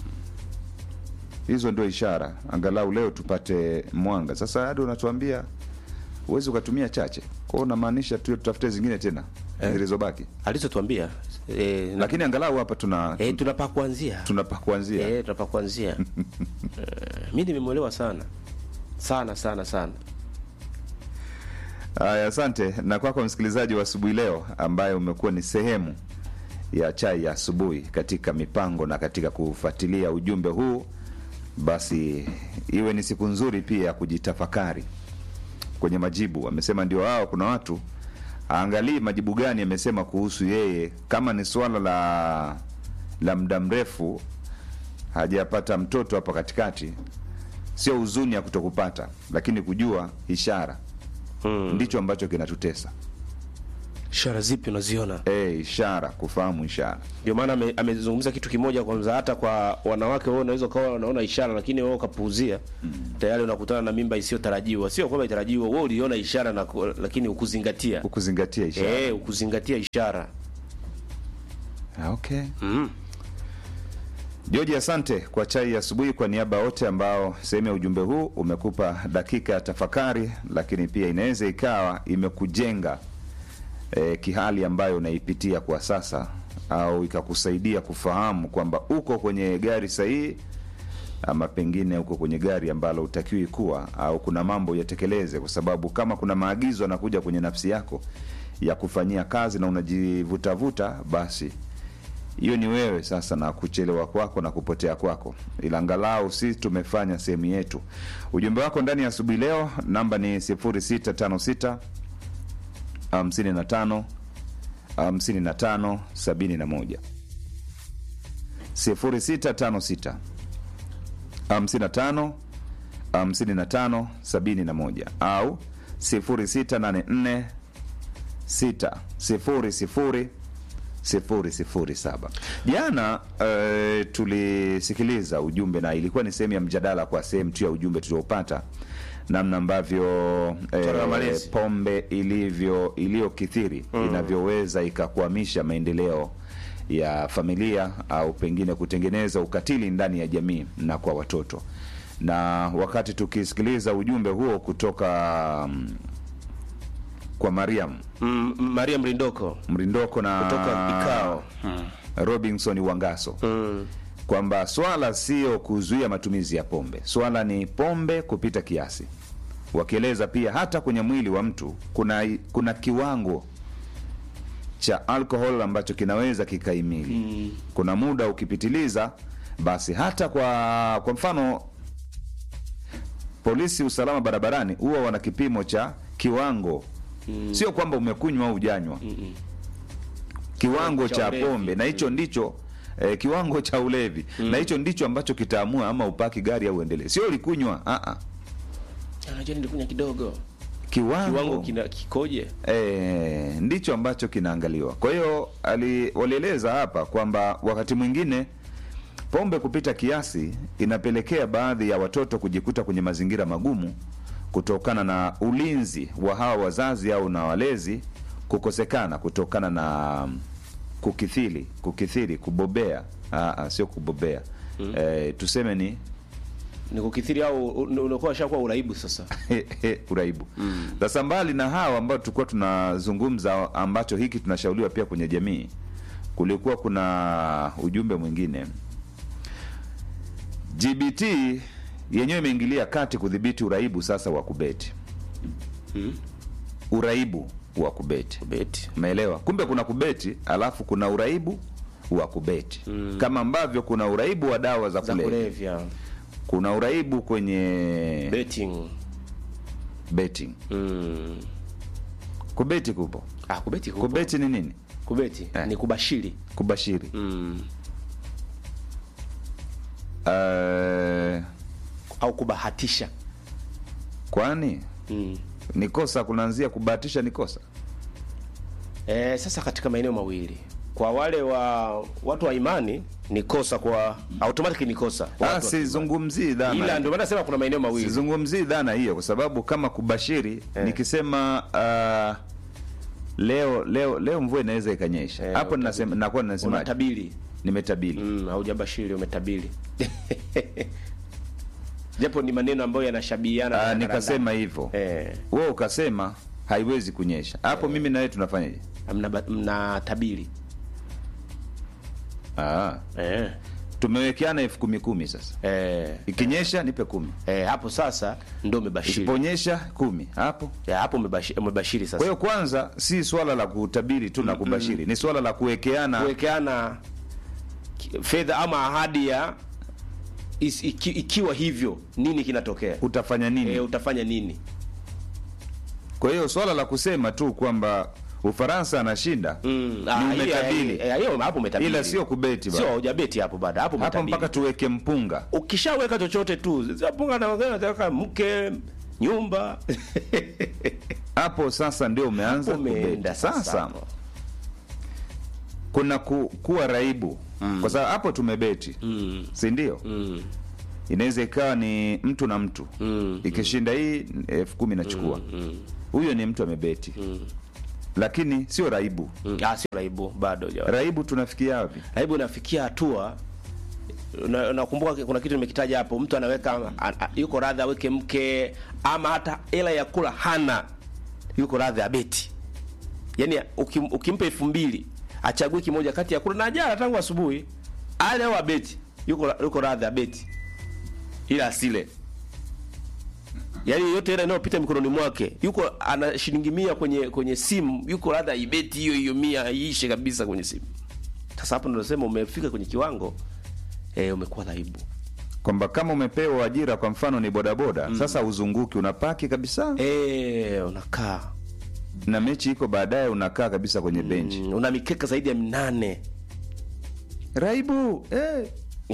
Hizo ndio ishara, angalau leo tupate mwanga. Sasa hadi unatuambia huwezi ukatumia chache, kwa hiyo unamaanisha tu tutafute zingine tena Eh. zilizobaki alizotuambia eh, na- lakini angalau hapa tuna eh, tunapaa kuanzia tunapa kuanzia eh, tunapaa kuanzia eh, mi nimemwelewa sana sana sana sana haya asante na kwako msikilizaji wa asubuhi leo ambaye umekuwa ni sehemu ya chai ya asubuhi katika mipango na katika kufuatilia ujumbe huu basi iwe ni siku nzuri pia ya kujitafakari kwenye majibu amesema ndio hao kuna watu aangalii majibu gani amesema kuhusu yeye kama ni swala la la muda mrefu hajapata mtoto hapa katikati sio huzuni ya kutokupata lakini kujua ishara mm. ndicho ambacho kinatutesa ishara zipi unaziona e, ishara kufahamu ishara ndio maana ame- amezungumza kitu kimoja kwanza hata kwa wanawake wewe unaweza ukawa unaona ishara lakini wewe ukapuuzia tayari unakutana na mimba isiyotarajiwa sio kwamba itarajiwa wewe uliona ishara na ku- lakini ukuzingatia ukuzingatia ishara eh ukuzingatia ishara Ah, okay mm. George, asante kwa chai ya asubuhi. Kwa niaba ya wote ambao sehemu ya ujumbe huu umekupa dakika ya tafakari, lakini pia inaweza ikawa imekujenga e, kihali ambayo unaipitia kwa sasa, au ikakusaidia kufahamu kwamba uko kwenye gari sahihi ama pengine uko kwenye gari ambalo utakiwi kuwa, au kuna mambo yatekeleze, kwa sababu kama kuna maagizo yanakuja kwenye nafsi yako ya kufanyia kazi na unajivutavuta, basi hiyo ni wewe sasa na kuchelewa kwako na kupotea kwako, ila angalau sisi tumefanya sehemu yetu. Ujumbe wako ndani ya asubuhi leo, namba ni 0656 55 55 71 0656 55 55 71 au 0684 6 0 sifuri sifuri saba. Jana uh, tulisikiliza ujumbe na ilikuwa ni sehemu ya mjadala kwa sehemu tu ya ujumbe tuliopata, namna ambavyo Swala la eh, malezi. pombe ilivyo iliyokithiri inavyoweza ikakwamisha maendeleo ya familia au pengine kutengeneza ukatili ndani ya jamii na kwa watoto. Na wakati tukisikiliza ujumbe huo kutoka mm, kwa Mariam Mm, Maria Mrindoko Mrindoko na kutoka Bikao Robinson Wangaso mm. kwamba swala sio kuzuia matumizi ya pombe, swala ni pombe kupita kiasi, wakieleza pia hata kwenye mwili wa mtu kuna kuna kiwango cha alcohol ambacho kinaweza kikaimili mm. kuna muda ukipitiliza, basi hata kwa kwa mfano polisi usalama barabarani huwa wana kipimo cha kiwango mm. sio kwamba umekunywa au ujanywa mm kiwango Cha cha ulevi. pombe na hicho ndicho eh, kiwango cha ulevi na hicho ndicho ambacho kitaamua ama upaki gari au uendelee, sio ulikunywa. ah, ah. Unajua nilikunya kidogo Kiwango, kiwango kina kikoje eh, ndicho ambacho kinaangaliwa. Kwa hiyo ali- walieleza hapa kwamba wakati mwingine pombe kupita kiasi inapelekea baadhi ya watoto kujikuta kwenye mazingira magumu kutokana na ulinzi wa hawa wazazi au na walezi kukosekana kutokana na mm, kukithiri kukithiri kubobea ah, ah, sio kubobea eh, tuseme ni ni kukithiri au un- unakuwa shakuwa uraibu sasa uraibu sasa mbali na hawa ambao tulikuwa tunazungumza ambacho hiki tunashauriwa pia kwenye jamii kulikuwa kuna ujumbe mwingine gbt yenyewe imeingilia kati kudhibiti uraibu sasa wa kubeti uraibu wa kubeti beti umeelewa kumbe kuna kubeti alafu kuna uraibu wa kubeti kama ambavyo kuna uraibu wa dawa za za kulevya kulevya kuna uraibu kwenye betting betting mm. kubeti kupo ah kubeti kupo. kubeti ni nini kubeti Eh. ni kubashiri kubashiri mm. uh, au kubahatisha kwani mm. ni kosa kunaanzia kubahatisha ni kosa E, sasa katika maeneo mawili kwa wale wa watu wa imani ni kosa kwa automatic ni kosa kwa Ah, watu wa imani. sizungumzii ila dhana ndio maana nasema kuna maeneo mawili sizungumzii dhana hiyo kwa sababu kama kubashiri nikisema uh, leo leo leo mvua inaweza ikanyesha Eh, hapo utabiri. ninasema nakuwa ninasema unatabiri nimetabiri mm, haujabashiri umetabiri japo ni maneno ambayo yanashabihiana Ah, na nikasema hivyo eh, wewe ukasema haiwezi kunyesha hapo mimi na wewe tunafanyaje mna, mna tabiri ah, eh, tumewekeana elfu kumi kumi sasa eh, ikinyesha nipe kumi eh, hapo sasa ndo umebashiri isiponyesha kumi hapo eh, hapo umebashiri, umebashiri kwa sasa hiyo kwanza si swala la kutabiri tu na kubashiri ni swala la kuwekeana kuwekeana ki- fedha ama ahadi ya is, iki, ikiwa hivyo nini kinatokea utafanya nini e, utafanya nini kwa hiyo swala la kusema tu kwamba ufaransa anashinda Mm, ni ah, hiyo- umetabiri eh, hiyo hapo umetabiri ila sio kubeti sio bado. hujabeti hapo bado hapo hapo umetabiri mpaka tuweke mpunga ukishaweka chochote tu punga na nataka mke nyumba hapo sasa ndio umeanza Umeenda kubeti. sasa Sasa hapo. kuna ku, kuwa raibu kwa sababu hapo tumebeti Mm. si ndio? Mm. Inaweza ikawa ni mtu na mtu Mm. ikishinda hii elfu kumi nachukua huyo ni mtu amebeti lakini sio raibu. Mm. Ah, sio raibu bado jawa. Raibu tunafikia wapi? Raibu inafikia hatua na- nakumbuka kuna kitu nimekitaja hapo, mtu anaweka a, a, yuko radhi aweke mke ama hata hela ya kula hana, yuko radhi abeti. Yani ukim, ukimpa elfu mbili achague kimoja kati ya kula na jana tangu asubuhi ale au abeti, yuko yuko radhi abeti, ila asile yaani yote ile inayopita mikononi mwake yuko ana shilingi mia kwenye kwenye simu yuko radhi aibeti hiyo hiyo mia iishe kabisa kwenye simu sasa hapo ndo nasema umefika kwenye kiwango eh, umekuwa dhaibu Kwamba kama umepewa ajira kwa mfano ni bodaboda sasa uzunguki unapaki kabisa eh, unakaa na mechi iko baadaye unakaa kabisa kwenye benchi. mm, una mikeka zaidi ya minane Raibu eh.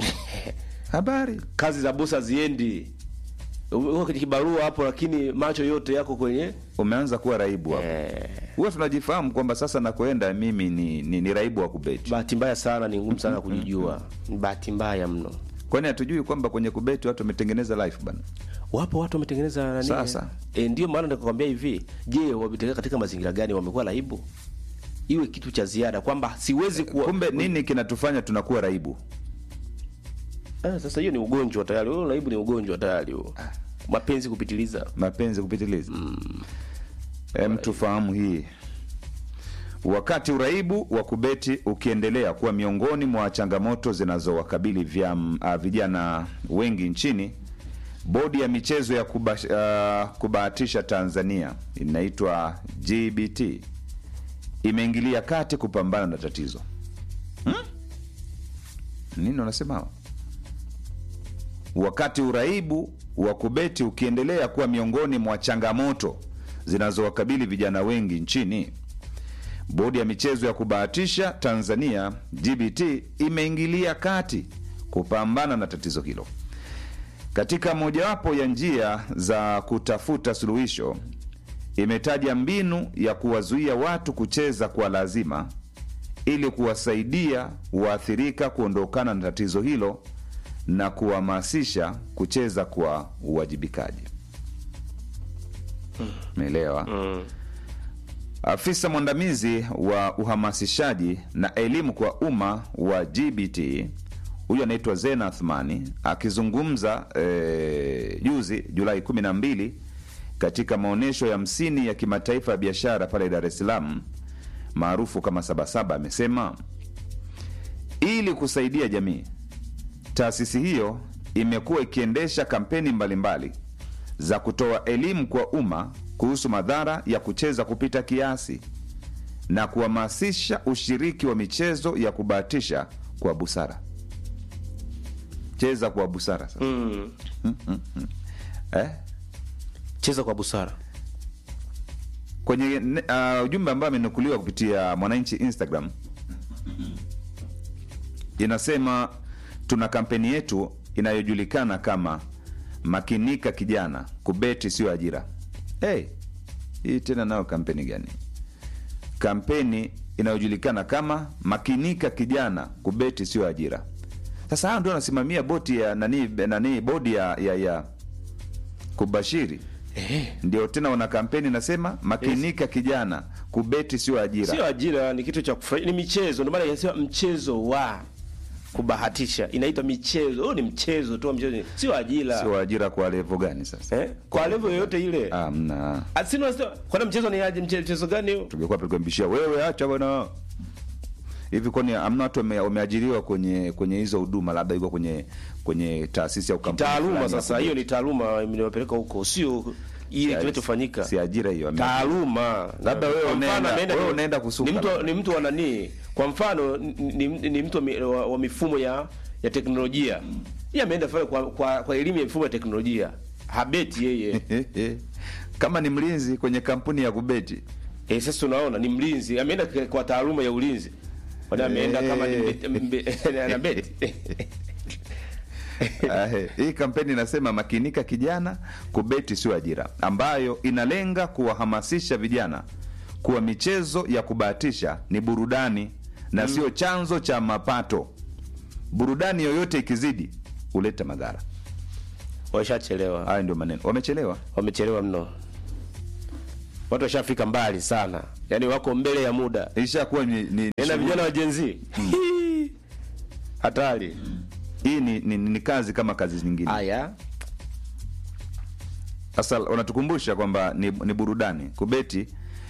Habari kazi za bosi haziendi uko kwenye kibarua hapo lakini macho yote yako kwenye umeanza kuwa raibu hapo. eh, Huwa tunajifahamu kwamba sasa nakoenda mimi ni, ni, ni raibu wa kubeti. bahati mbaya sana ni ngumu sana kujijua ni bahati mbaya mno Kwani hatujui kwamba kwenye kubeti watu wametengeneza life bana? wapo watu wametengeneza nani Sasa. e, ndio maana nikakwambia hivi je wametengeneza katika mazingira gani wamekuwa raibu iwe kitu cha ziada kwamba siwezi kuwa Kumbe nini kinatufanya tunakuwa raibu? ah, sasa hiyo ni ugonjwa tayari huo raibu ni ugonjwa tayari huo mapenzi kupitiliza Mapenzi kupitiliza. Em, tufahamu hii. Wakati uraibu wa kubeti ukiendelea kuwa miongoni mwa changamoto zinazowakabili vyam- ah, vijana wengi nchini, bodi ya michezo ya kuba, ah, kubahatisha Tanzania inaitwa GBT imeingilia kati kupambana na tatizo. Hmm? Nini wanasema hawa? Wakati uraibu wa kubeti ukiendelea kuwa miongoni mwa changamoto zinazowakabili vijana wengi nchini, bodi ya michezo ya kubahatisha Tanzania GBT imeingilia kati kupambana na tatizo hilo. Katika mojawapo ya njia za kutafuta suluhisho, imetaja mbinu ya kuwazuia watu kucheza kwa lazima ili kuwasaidia waathirika kuondokana na tatizo hilo na kuhamasisha kucheza kwa uwajibikaji. Umeelewa? Afisa mwandamizi wa uhamasishaji na elimu kwa umma wa GBT huyu anaitwa Zena Athmani akizungumza eh, juzi Julai 12 katika maonyesho ya hamsini ya kimataifa ya biashara pale Dar es Salaam maarufu kama Sabasaba, amesema ili kusaidia jamii, taasisi hiyo imekuwa ikiendesha kampeni mbalimbali za kutoa elimu kwa umma kuhusu madhara ya kucheza kupita kiasi na kuhamasisha ushiriki wa michezo ya kubahatisha kwa busara. Cheza kwa busara sasa. mm. Eh? cheza kwa busara kwenye ne- uh, ujumbe ambao amenukuliwa kupitia Mwananchi Instagram inasema tuna kampeni yetu inayojulikana kama makinika kijana, kubeti sio ajira. Hey, hii tena nayo kampeni gani? Kampeni inayojulikana kama makinika kijana, kubeti sio ajira. Sasa hao ndio wanasimamia boti ya nani, nani bodi ya, ya, ya kubashiri eh. ndio tena wana kampeni nasema makinika kijana kubeti sio ajira sio ajira ni kitu cha kufurahisha ni michezo ndio maana inasema mchezo wa kubahatisha inaitwa michezo huo ni mchezo tu mchezo ni- sio ajira sio ajira kwa levo gani sasa eh? kwa level yoyote ile amna asino kwa mchezo ni aje mche- mchezo gani huo tungekuwa tulikwambishia wewe acha bwana hivi kwani amna watu wame- wameajiriwa kwenye kwenye hizo huduma labda iko kwenye kwenye taasisi au kampuni taaluma fulani ya sasa kubeti. hiyo ni taaluma imewapeleka huko sio ile Si- kinachofanyika si ajira hiyo ame- taaluma Labda wewe Kwa mfano unaenda- ameenda wewe ni- unaenda kusuka ni mtu, labda. ni mtu wa nani kwa mfano ni, ni, ni mtu wa, mi- wa, wa mifumo ya ya teknolojia yeye ameenda pale kwa, kwa, kwa elimu ya mifumo ya teknolojia habeti yeye kama ni mlinzi kwenye kampuni ya kubeti eh, sasa unaona ni mlinzi ameenda kwa- kwa taaluma ya ulinzi Kwani ameenda kama ni mbe- mbe- anabeti Eh, hii kampeni inasema makinika kijana, kubeti sio ajira, ambayo inalenga kuwahamasisha vijana kuwa michezo ya kubahatisha ni burudani na sio chanzo cha mapato. Burudani yoyote ikizidi huleta madhara. washachelewa Haya ndio maneno, wamechelewa. wamechelewa mno watu washafika mbali sana yaani wako mbele ya muda Ishakuwa ni, ni, na ni vijana wa jenzi hatari hii ni, ni, ni kazi kama kazi nyingine. haya Sasa wanatukumbusha kwamba ni, ni burudani kubeti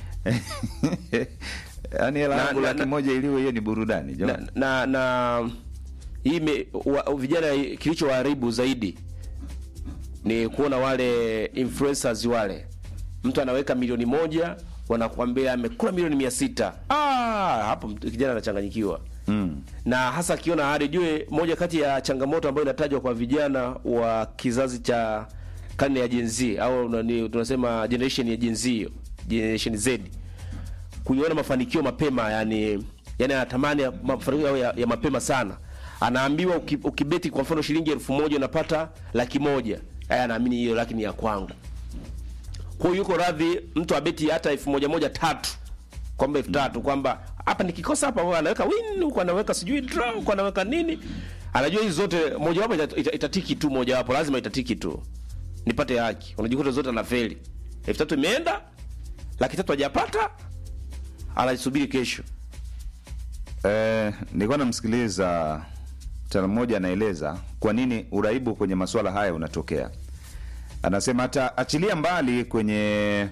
yaani hela Na- yangu na- laki na- moja iliwe hiyo ni burudani na, jamani. na, na hii me- wa, vijana kilichowaharibu zaidi ni kuona wale influencers wale mtu anaweka milioni moja wanakuambia amekula milioni mia sita ah, hapo mtu- kijana anachanganyikiwa Mm. na hasa akiona hadi jue moja kati ya changamoto ambayo inatajwa kwa vijana wa kizazi cha karne ya Gen Z au nani tunasema generation ya Gen Z hiyo, generation Z kuiona mafanikio mapema yani yani anatamani ya- mafanikio yao ya, ya mapema sana anaambiwa uki, ukibeti kwa mfano shilingi elfu moja unapata laki moja aya anaamini hiyo laki ni ya kwangu kwa hiyo yuko radhi mtu abeti hata elfu moja moja tatu kwamba elfu tatu kwamba hapa nikikosa hapa wewe anaweka win huko anaweka sijui draw huko anaweka nini anajua hizi zote mojawapo ita- ita- itatiki tu mojawapo lazima itatiki tu nipate haki unajikuta zote anafeli elfu tatu imeenda laki tatu hajapata anasubiri kesho Eh, nilikuwa namsikiliza mtaalamu mmoja anaeleza kwa nini uraibu kwenye masuala haya unatokea. Anasema hata achilia mbali kwenye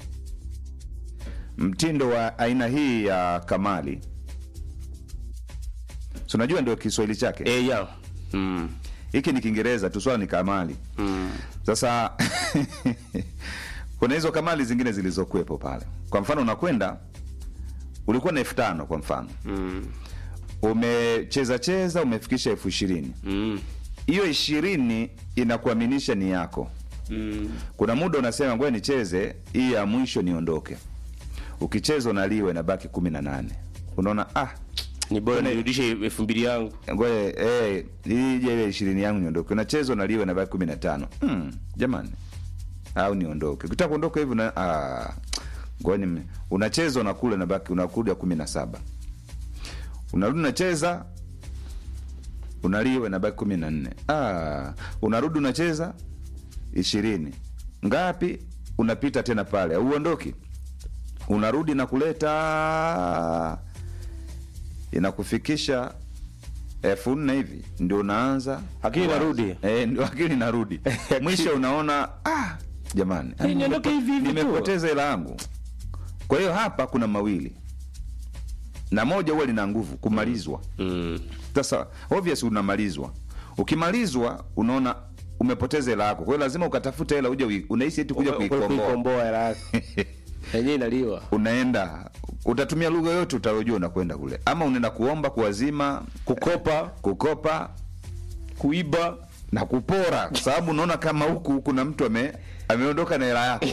mtindo wa aina hii ya kamali, si unajua ndio Kiswahili chake e, yeah. mm. hiki ni Kiingereza tu, swala ni kamali. Sasa kuna hizo kamali zingine zilizokuwepo pale. Kwa mfano, unakwenda ulikuwa na elfu tano kwa mfano umecheza cheza umefikisha elfu ishirini Mm. hiyo ishirini inakuaminisha ni yako. Kuna muda unasema ngoja nicheze hii ya mwisho niondoke. Ukicheza unaliwa inabaki kumi na nane. Unaona ah, ni bora Tuna- nirudishe elfu mbili yangu ngoja eh, hii ije ile ishirini yangu niondoke. Unacheza unaliwa inabaki kumi na tano. Hmm, jamani, au niondoke. Ukitaka kuondoka hivi na ah, ngoja nime- unacheza unakula inabaki unakuja kumi na saba. Unarudi unacheza unaliwa inabaki kumi na nne. Ah, unarudi unacheza ishirini ngapi? Unapita tena pale, auondoki, unarudi na kuleta inakufikisha elfu nne hivi ndio unaanza Akili kuwaza. inarudi. eh, ndio akili inarudi mwisho unaona ah, jamani Eh, niondoke hivi hivi tu. nimepoteza hela yangu kwa hiyo hapa kuna mawili na moja huwa lina nguvu kumalizwa mm. sasa obvious unamalizwa ukimalizwa unaona umepoteza hela yako kwa hiyo lazima ukatafuta hela uje ui- unahisi eti kuja kuikomboa kuikomboa hela yako yenyewe inaliwa unaenda utatumia lugha yote utalojua unakwenda kule ama unaenda kuomba kuwazima kukopa kukopa kuiba na kupora kwa sababu unaona kama huku kuna mtu ame ameondoka na hela yako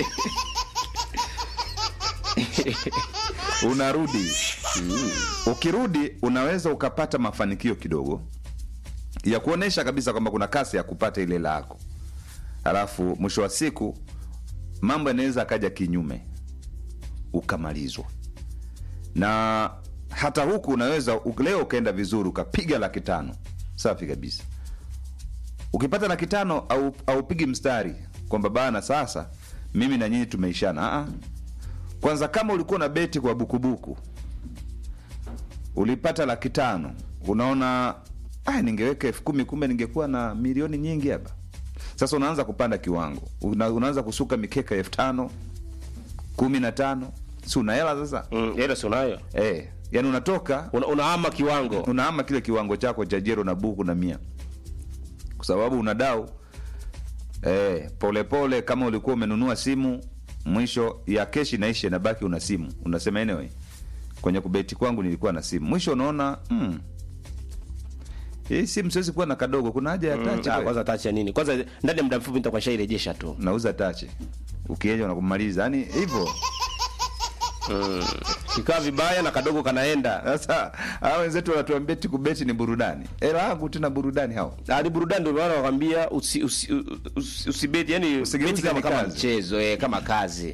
unarudi ukirudi unaweza ukapata mafanikio kidogo ya kuonesha kabisa kwamba kuna kasi ya kupata ile hela yako alafu mwisho wa siku mambo yanaweza akaja kinyume ukamalizwa na hata huku unaweza u- leo ukaenda vizuri ukapiga laki tano safi kabisa ukipata laki tano au aupigi mstari kwamba bana sasa mimi na nyinyi tumeishana Aa. kwanza kama ulikuwa na beti kwa bukubuku ulipata laki tano unaona ah, ningeweka elfu kumi kumbe ningekuwa na milioni nyingi hapa sasa unaanza kupanda kiwango Una, unaanza kusuka mikeka elfu tano kumi na tano si una hela sasa mm, hela si unayo eh, yani unatoka Una, unahama kiwango unaama kile kiwango chako cha jero na buku na mia kwa sababu una dau eh, polepole kama ulikuwa umenunua simu mwisho ya keshi naisha inabaki una simu unasema anyway kwenye kubeti kwangu nilikuwa na simu mwisho unaona mm, hii simu siwezi kuwa na kadogo kuna haja ya Mm, tachi ah, kweli? kwanza tachi ya nini kwanza ndani ya muda mfupi nitakuwa shairejesha tu nauza tachi ukieja unakumaliza yani hivyo kikaa vibaya na kadogo kanaenda Sasa hawa wenzetu wanatuambia eti kubeti ni burudani. Hela yangu tena burudani hao. Ah, ni burudani ndio maana wakwambia usi, usi, usi, usibeti yani Usigeuze beti kama, ni kama kazi. mchezo eh, kama kazi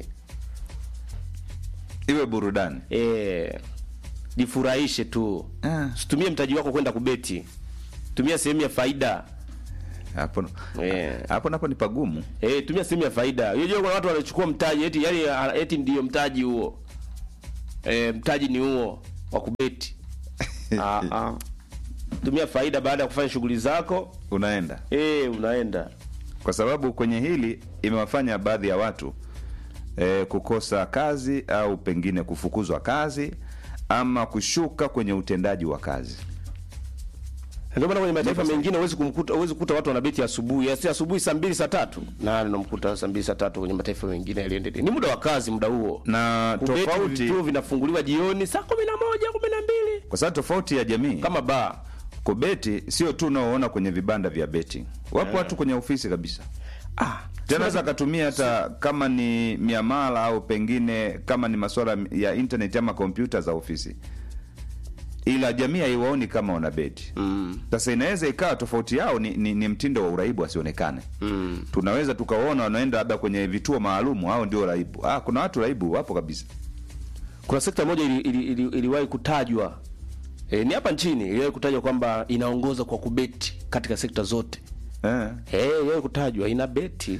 Iwe burudani. eh, jifurahishe tu Ah. situmie mtaji wako kwenda kubeti tumia sehemu ya faida Hapo Eh. hapo napo ni pagumu. eh, tumia sehemu ya faida unajua kuna watu wanachukua mtaji eti yani ah, eti ndio mtaji huo eh, mtaji ni huo wa kubeti ah, ah. tumia faida baada ya kufanya shughuli zako Unaenda. eh, unaenda Kwa sababu kwenye hili imewafanya baadhi ya watu eh, kukosa kazi au pengine kufukuzwa kazi ama kushuka kwenye utendaji wa kazi. Ndio maana kwenye mataifa mengine huwezi kumkuta huwezi kukuta watu wanabeti asubuhi, asi asubuhi saa mbili saa tatu. Na unamkuta saa mbili saa tatu kwenye mataifa mengine yaliendelea. Ni muda wa kazi muda huo. Na Kubeti tofauti vituo vinafunguliwa jioni saa kumi na moja kumi na mbili kwa sababu tofauti ya jamii kama baa. kubeti sio tu unaoona kwenye vibanda vya betting. Wapo watu kwenye ofisi kabisa. Ah, Tena naweza akatumia hata kama ni miamala au pengine kama ni masuala ya internet ama kompyuta za ofisi, ila jamii haiwaoni kama wana beti. Sasa inaweza ikawa tofauti yao ni, ni, ni mtindo wa uraibu asionekane. Tunaweza tukaona wanaenda labda kwenye vituo maalumu, hao ndio raibu. Ah, kuna watu raibu wapo kabisa. kuna sekta moja ili, ili, ili, iliwahi kutajwa e, ni hapa nchini iliwahi kutajwa kwamba inaongoza kwa kubeti katika sekta zote. Eh. Eh, iliwahi kutajwa ina beti.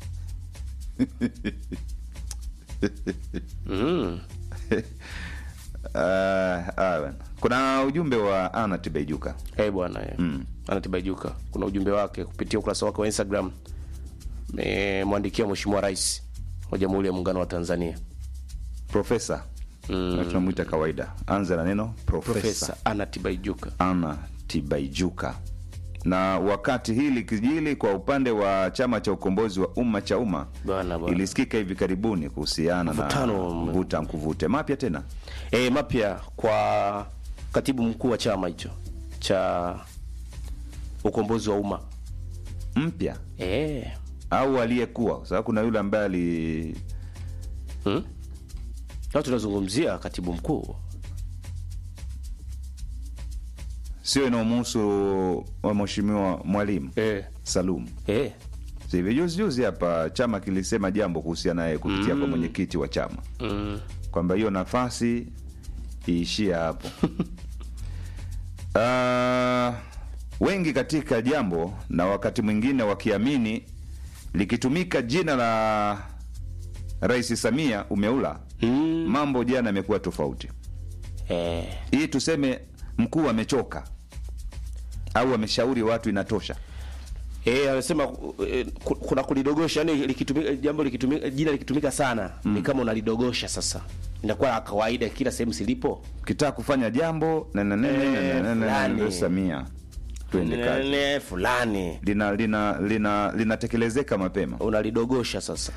mm. Ah, ah, bwana. kuna ujumbe wa Ana Tibaijuka. Eh bwana eh. Mm. Anatibaijuka. Kuna ujumbe wake kupitia ukurasa wake wa Instagram. Memwandikia Mheshimiwa Rais wa Jamhuri ya Muungano wa Tanzania. Profesa. Mm. Tunamwita kawaida. Anza na neno profesa. Profesa Anatibaijuka. Ana Tibaijuka. Na wakati hili kijili kwa upande wa chama cha ukombozi wa umma cha umma Bwana, bwana. ilisikika hivi karibuni kuhusiana na Mvutano. mvuta nkuvute mapya tena Eh, mapya kwa katibu mkuu wa chama hicho cha ukombozi wa umma. mpya Eh. au aliyekuwa, kwa sababu kuna yule ambaye ali Hmm? Na tunazungumzia katibu mkuu. sio inaomuhusu wa mheshimiwa Mwalimu Eh. Salum. Eh. Si hivi juzi juzi hapa chama kilisema jambo kuhusiana naye kupitia kwa mwenyekiti wa chama Mm. kwamba hiyo nafasi iishie hapo. Ah, wengi katika jambo na wakati mwingine wakiamini likitumika jina la Rais Samia umeula Mm. mambo jana yamekuwa tofauti. Eh. Hii tuseme mkuu amechoka au ameshauri watu inatosha. Eh, anasema eh, ku- kuna kulidogosha yani likitumika jambo likitumika jina likitumika sana ni kama unalidogosha sasa. Inakuwa la kawaida kila sehemu silipo. Kitaka kufanya jambo na na na na na na na na fulani. na Samia twende kazi. Nene fulani Lina lina lina linatekelezeka mapema. unalidogosha sasa.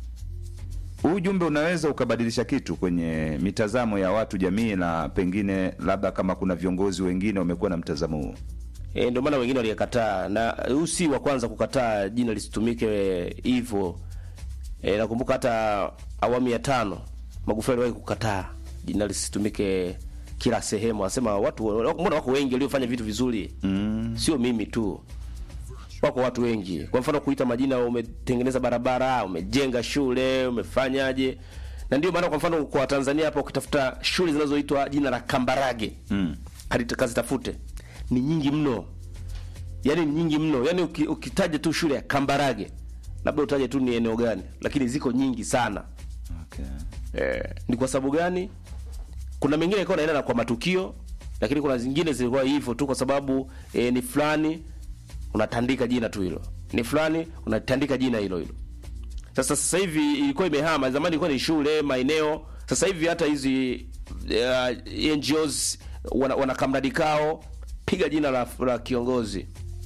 Huu ujumbe unaweza ukabadilisha kitu kwenye mitazamo ya watu jamii, na pengine labda kama kuna viongozi wengine wamekuwa na mtazamo huo. E, ndio maana wengine walikataa na huu si wa kwanza kukataa jina lisitumike hivyo. E, nakumbuka hata awamu ya tano Magufuli aliwahi kukataa jina lisitumike kila sehemu, asema watu mbona wako wengi waliofanya vitu vizuri mm. sio mimi tu, wako watu wengi. Kwa mfano kuita majina, umetengeneza barabara, umejenga shule, umefanyaje? Na ndio maana kwa mfano kwa Tanzania hapa ukitafuta shule zinazoitwa jina la Kambarage mm. kazitafute ni nyingi mno, yaani ni nyingi mno. Yaani uki, ukitaja tu shule ya Kambarage labda utaje tu ni eneo gani, lakini ziko nyingi sana. Okay. Eh, ni kwa sababu gani? Kuna mengine ilikuwa naenda na kwa matukio, lakini kuna zingine zilikuwa hivyo tu kwa sababu eh, ni fulani unatandika jina tu hilo, ni fulani unatandika jina hilo hilo. Sasa sasa hivi ilikuwa imehama, zamani ilikuwa ni shule, maeneo. Sasa hivi hata hizi uh, NGOs wana, wana kamradi kao, piga jina la, la kiongozi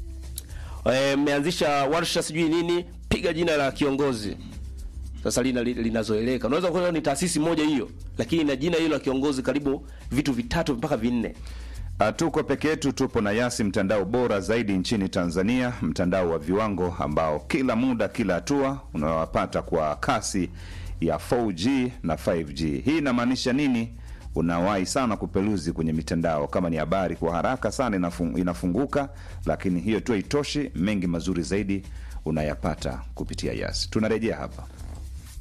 Eh, mmeanzisha warsha sijui nini, piga jina la kiongozi sasa lina linazoeleka. Unaweza kuona ni taasisi moja hiyo, lakini ina jina hilo la kiongozi karibu vitu vitatu mpaka vinne. Hatuko peke yetu, tupo na Yasi, mtandao bora zaidi nchini Tanzania, mtandao wa viwango ambao kila muda, kila hatua unawapata kwa kasi ya 4G na 5G. Hii inamaanisha nini? unawahi sana kupeluzi kwenye mitandao kama ni habari kwa haraka sana inafung, inafunguka lakini hiyo tu haitoshi mengi mazuri zaidi unayapata kupitia yas tunarejea hapa